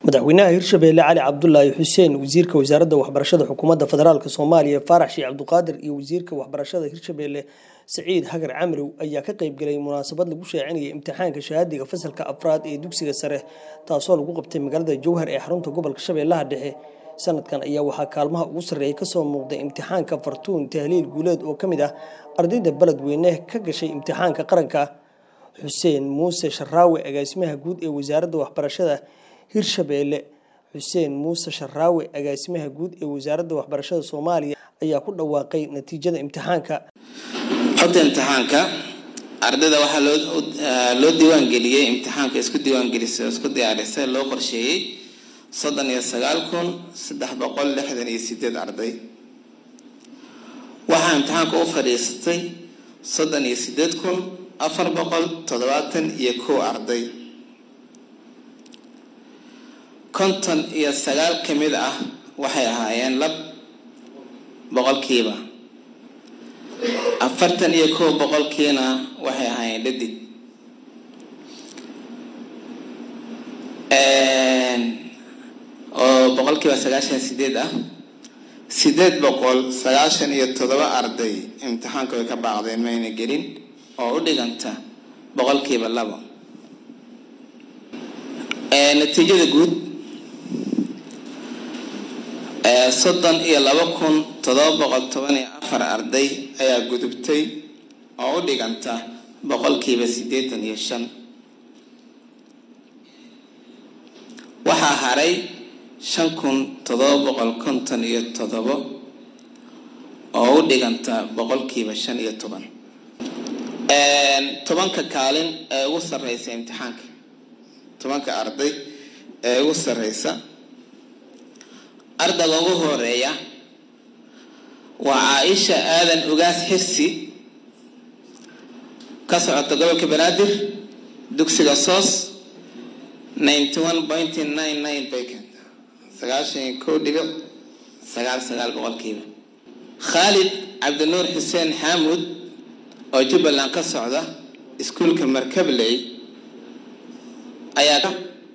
madaxweynaha hirshabeelle cali cabdulaahi xuseen wasiirka wasaaradda waxbarashada xukuumadda federaalk soomaaliya faarax sheekh cabduqaadir iyo wasiirka waxbarashada hirshabeelle saciid hagar camirow ayaa ka qaybgalay munaasabad lagu shaacinayay imtixaanka shahaadiga fasalka afraad ee dugsiga sare taasoo lagu qabtay magaalada jowhar ee xarunta gobolka shabeellaha dhexe sanadkan ayaa waxaa kaalmaha ugu sarreeya kasoo muuqday imtixaanka fartuun tahliil guuleed oo ka mid ah ardayda beledweyne ka gashay imtixaanka qaranka xuseen muuse sharaawe agaasimaha guud ee wasaaradda waxbarashada hirshabeelle xuseen muuse sharaawe agaasimaha guud ee wasaaradda waxbarashada soomaaliya ayaa ku dhawaaqay natiijada imtixaanka xogta imtixaanka ardayda waxaa loo diiwaangeliyey imtixaanka isku diiwaangelisay oo isku diyaarisay loo qorsheeyey soddon iyo sagaal kun saddex boqol lixdan iyo sideed arday waxaa imtixaanka u fadhiisatay soddon iyo sideed kun afar boqol toddobaatan iyo kow arday konton iyo sagaal ka mid ah waxay ahaayeen lab boqolkiiba afartan iyo kow boqolkiina waxay ahaayeen dhadig oo boqolkiiba sagaashan sideed ah sideed boqol sagaashan iyo toddoba arday imtixaanka way ka baaqdeen mayna gelin oo u dhiganta boqolkiiba labo natiijada guud soddon iyo laba kun toddoba boqol toban iyo afar arday ayaa gudubtay oo u dhiganta boqolkiiba siddeetan iyo shan waxaa haray shan kun toddoba boqol konton iyo toddobo oo u dhiganta boqolkiiba shan iyo toban tobanka kaalin ee ugu sarreysa imtixaanka tobanka arday ee ugu sarreysa ardayga ugu horeeya waa caaisha aadan ugaas xirsi ka socota gobolka banaadir dugsiga soos ninety one point nine nine bacon sagaashan iyo kow dhibic sagaal sagaal boqolkiiba khaalid cabdinuur xuseen xaamud oo jubbaland ka socda iskuulka markabley ayaa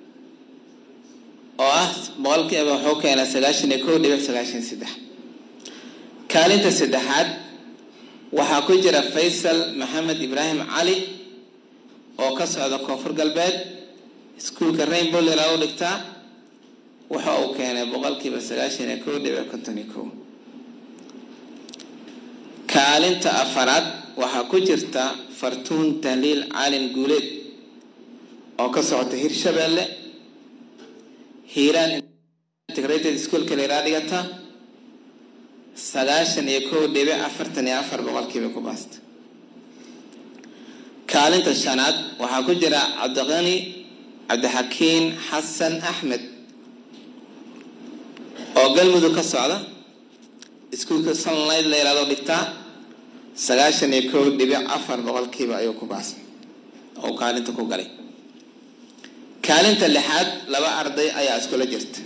oo ah boqolkiiba wuxuu keenaa sagaashan iyo kow dhibic sagaashan saddex kaalinta saddexaad waxaa ku jira faysal maxamed ibraahim cali oo ka socda koonfur galbeed iskuulka rainbow lilaa u dhigtaa waxa uu keenay boqolkiiba sagaashan iyo kow dhibic konton iyo kow kaalinta afaraad waxaa ku jirta fartuun tahliil caalin guuleed oo ka socota hirshabeelle hiiraan integrated schoolka leeraa dhigata sagaashan iyo kow dhibic afartan iyo afar boqolkiiba ku baasta kaalinta shanaad waxaa ku jira cabdiqani cabdixakiin xasan axmed oo galmudug ka socda iskuulka sunlight la yiraado dhigtaa sagaashan iyo kow dhibic afar boqolkiiba ayuu ku baasay oo kaalinta ku galay kaalinta lixaad laba arday ayaa iskula jirta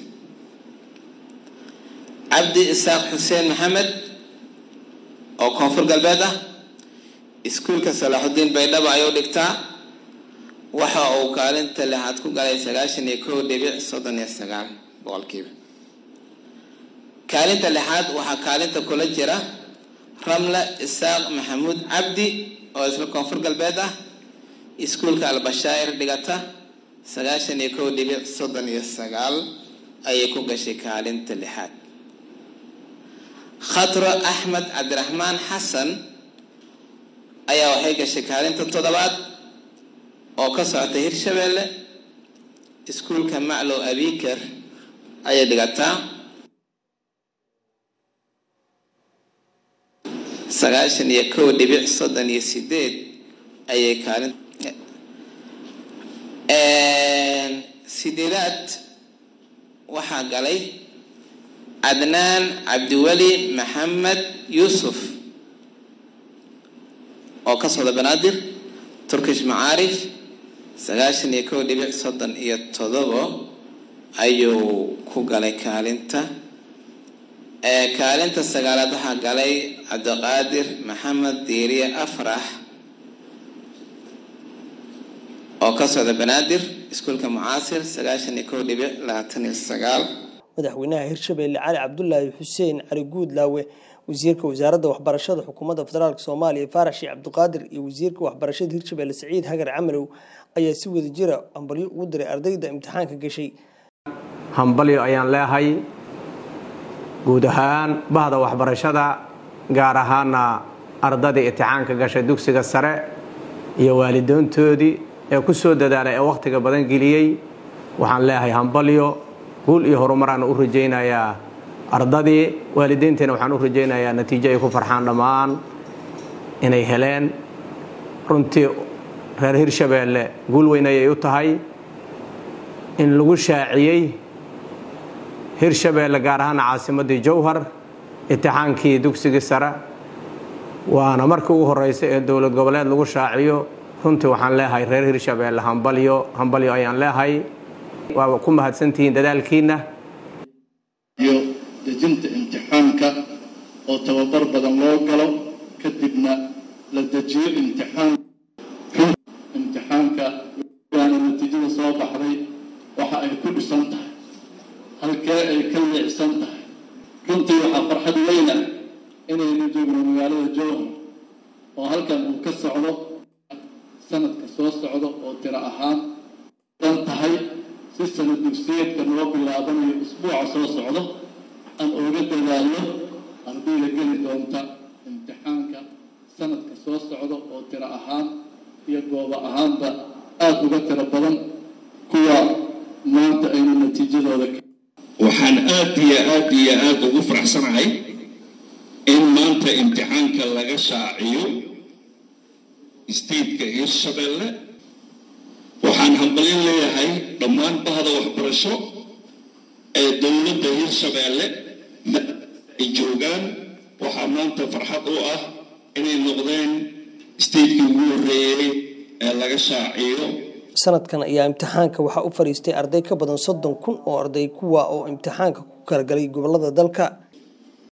cabdi isaaq xuseen maxamed oo koonfur galbeed ah iskuulka salaaxudiin baydhaba ayuu dhigtaa waxa uu kaalinta lixaad ku galay sagaashan iyo kow dhibic soddon iyo sagaal boqolkiiba kaalinta lixaad waxaa kaalinta kula jira ramla isaaq maxamuud cabdi oo isla koonfur galbeed ah iskuulka albashaa'ir dhigata sagaashan iyo kow dhibic soddon iyo sagaal ayay ku gashay kaalinta lixaad khatro axmed cabdiraxmaan xasan ayaa waxay gashay kaalinta toddobaad oo ka socota hirshabeelle iskuulka maclow abikar ayay dhigataa sagaashan iyo kow dhibic soddon iyo sideed ayay kaalin sideedaad waxaa galay cadnaan cabdiweli maxamed yuusuf oo ka socda banaadir turkish macaarif sagaashan iyo kow dhibic soddon iyo todobo ayuu ku galay kaalinta kaalinta sagaalaad waxaa galay cabdiqaadir maxamed diiriye afrax oo ka socda banaadir iskuulka mucaasir sagaashan iyo kow dhibic labaatan iyo sagaal madaxweynaha hirshabelle cali cabdulaahi xuseen cali guudlaawe wasiirka wasaaradda waxbarashada xukuumadda federaalk soomaaliya faarax sheekh cabdiqaadir iyo wasiirka waxbarashada hirshabelle saciid hagar camalow ayaa si wada jira hambalyo ugu diray ardayda imtixaanka gashay hambalyo ayaan leehay guud ahaan bahda waxbarashada gaar ahaana ardadii imtixaanka gashay dugsiga sare iyo waalidoontoodii ee ku soo dadaalay ee wakhtiga badan geliyey waxaan leeyahay hambalyo guul iyo horumaraan u rajaynayaa ardadii waalideynteena waxaan u rajaynayaa natiijo ay ku farxaan dhammaan inay heleen runtii reer hirshabeelle guul weyn ayay u tahay in lagu shaaciyey hirshabeelle gaar ahaana caasimaddii jowhar imtixaankii dugsigii sare waana markii ugu horeysa ee dowlad goboleed lagu shaaciyo runtii waxaan leeyahay reer hirshabeelle hambalyo hambalyo ayaan leehay waa ku mahadsantihiin dadaalkiinna iyo dejinta imtixaanka oo tababar badan loo galo kadibna la dejiyo imtixaan imtixaanka waana natiijada soo baxday waxa ay ku dhisan tahay halkee ay ka leecsan tahay runtii waxaa farxad weyna inaynu joogno magaalada jowhar oo halkan uu ka socdo sanadka soo socdo oo tiro ahaan dan tahay si sanad dugsiyeedka noo bilaabanayo isbuuca soo socdo aan uga dadaalno ardayda geli doonta imtixaanka sanadka soo socdo oo tiro ahaan iyo goobo ahaanba aada uga tiro badan kuwa maanta aynu natiijadooda waxaan aad iyo aad iyo aada ugu faraxsanahay in maanta imtixaanka laga shaaciyo stateka hirshabelle waxaan hambalin leeyahay dhammaan bahda waxbarasho ee dowladda hirshabeelle ay joogaan waxaa maanta farxad u ah inay noqdeen statekii ugu horreeyey ee laga shaaciyo sanadkan ayaa imtixaanka waxaa u fadhiistay arday ka badan soddon kun oo arday kuwa oo imtixaanka ku kala galay gobolada dalka